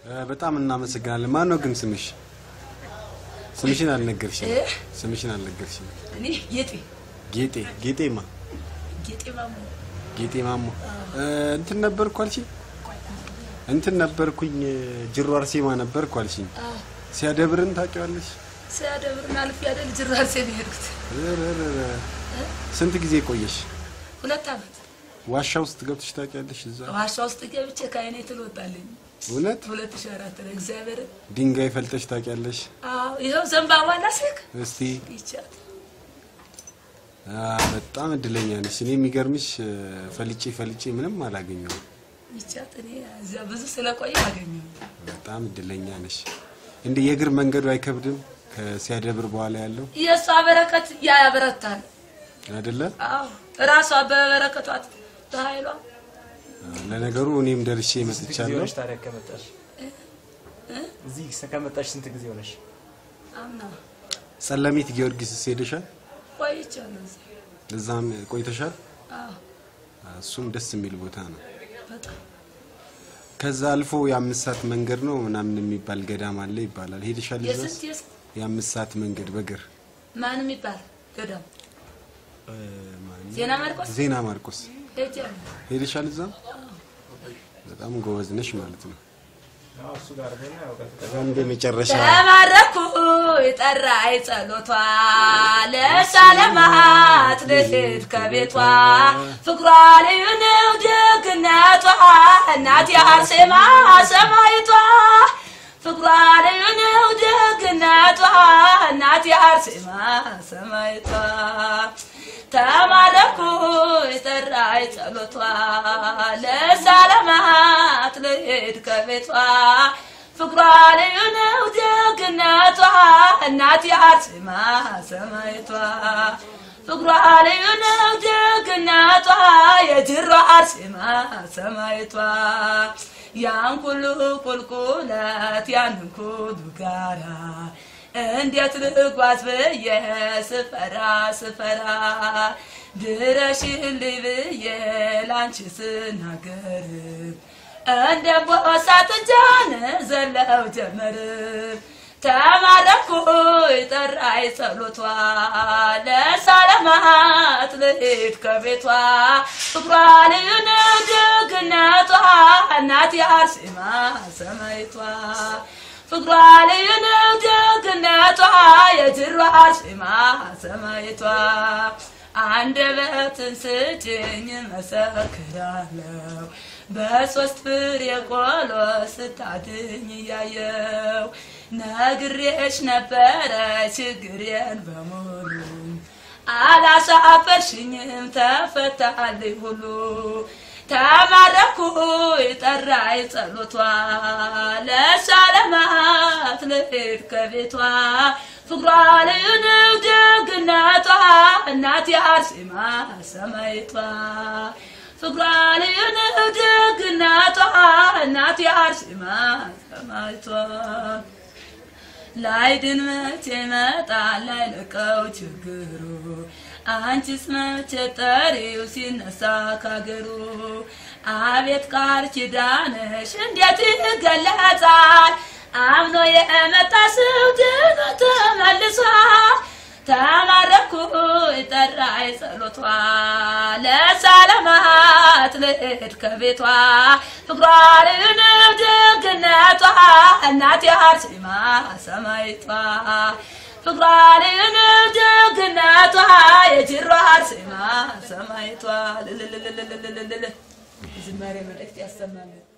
በጣም እናመሰግናለን። ማን ነው ግን ስምሽ? ስምሽን አልነገርሽኝ። እ? ስምሽን አልነገርሽኝ። እኔ ጌጤ ጌጤ ጌጤማ ጌጤ ማሞ ጌጤ ማሞ እ፣ እንትን ነበርኩ አልሽኝ። እንትን ነበርኩኝ ጅሮ አርሴማ ነበርኩ አልሽኝ። አዎ ሲያደብርን ታውቂዋለሽ? ሲያደብርና አልፌ አይደል ጅራርሴ ነው የሄድኩት። እረረረ። ስንት ጊዜ ቆየሽ? ሁለት ዓመት ዋሻ ውስጥ ገብተሽ ታውቂያለሽ? እዛ ዋሻ ውስጥ ገብቼ ከአይኔ ትልወጣለኝ እውነት ሁለት ሺህ አራት ላይ እግዚአብሔር ድንጋይ ፈልጠሽ ታውቂያለሽ? አዎ ይኸው ዘንባባ ላስክ እስቲ ይቻት አ፣ በጣም እድለኛ ነሽ። እኔ የሚገርምሽ እ፣ ፈልጬ ፈልጬ ምንም አላገኘሁም። ይቻት እኔ እዚያ ብዙ ስለቆየ አገኘሁ። በጣም እድለኛ ነሽ። እንደ የእግር መንገዱ አይከብድም? ከሲያደብር በኋላ ያለው የእሷ በረከት ያ ያበረታል። አይደለ? አዎ እራሷ በበረከቷት በኃይሏ ለነገሩ እኔም ደርሼ ስንት ጊዜ መጥቻለሁ። ሆነሽ ታዲያ ከመጣሽ? እዚህ ከመጣሽ ስንት ጊዜ ሆነሽ? አምና ጸለሚት ጊዮርጊስ ሄደሻል? ቆይቻለሁ እዚያ። እዛም ቆይተሻል? አዎ እሱም ደስ የሚል ቦታ ነው። በጣም ከዛ አልፎ የአምስት ሰዓት መንገድ ነው ምናምን የሚባል ገዳም አለ ይባላል። ሄደሻል? እዛስ የስንት የስንት የአምስት ሰዓት መንገድ በእግር ማን የሚባል ገዳም እ፣ ማን? ዜና ማርቆስ ዜና ማርቆስ ሄጃለሁ። ሄደሻል? እዛ በጣም ጎበዝ ነሽ ማለት ነው። አዎ፣ እሱ ጋር ሆነ ያው ቀጥታ አንድ የመጨረሻ ተባረኩ የጠራይ ጸሎቷ ለሳለማት ልሂድ ከቤቷ ፍቅሯ ልዩ ነው ደግነቷ እናቴ አርሴማ ሰማይቷ ፍቅሯ ልዩ ነው ደግነቷ እናቴ አርሴማ ሰማይቷ ተማረኩ የጠራይ ጸሎቷ ለሳለማት ልሂድ ከቤቷ ፍቅሯ ልዩ ነው ደግነቷ እናቴ አርሴማ ሰማይቷ ፍቅሯ ልዩ ነው ደግነቷ የጅሮ አርሴማ ሰማይቷ ያን ሁሉ ቁልቁለት ያንን ሁሉ ጋራ እንዴት ልጓዝ ብዬ ስፈራ ስፈራ ድረሽልኝ ብዬ ላንቺ ስናገር እንደ ቦሳ ጥጃን ዘለው ጀመር ተማረኩ ጠራይ ጸሎቷ ለሳለማት ልሂድ ከቤቷ ፍቅሯ ልዩ ነው ደግነቷ እናቴ አርሴማ ሰማይቷ ፍቅሯ ልዩ ነው ደግነቷ የጅሮ አርሴማ ሰማይቷ አንደበትን ስጭኝ መሰክራለሁ በሶስት ፍሬ ቆሎ ስታድኝ እያየው ነግሬሽ ነበረ ችግሬን በሙሉ አላሳፈርሽኝም ተፈታልኝ ሁሉ ተማረኩ ጠራይ ጸሎቷ ለሳለማት ልሂድ ከቤቷ ፍቅሯ ልዩ ነው ደግነቷ እናቴ አርሴማ ሰማይቷ ፍቅሯ ልዩ ነው ደግነቷ እናቴ አርሴማ ሰማይቷ ላይድን መቼ ይመጣል ላይለቀው ችግሩ አንቺስ መቼ ጠሪው ሲነሳ ካገሩ አቤት ቃል ኪዳንሽ እንዴት ይገለጻል አምኖ የመጣ ሰው ድኖ ተመልሷል ተማረኩ ጠራይ ጸሎቷ ለሳለማት ልሂድ ከቤቷ ፍቅሯ ልዩ ነው ደግነቷ እናቴ አርሴማ ሰማይቷ ፍቅሯ ልዩ ነው ደግነቷ የጅሮ አርሴማ ሰማይቷ ልልልልልልልልል ዝማሬ መልእክት ያሰማልን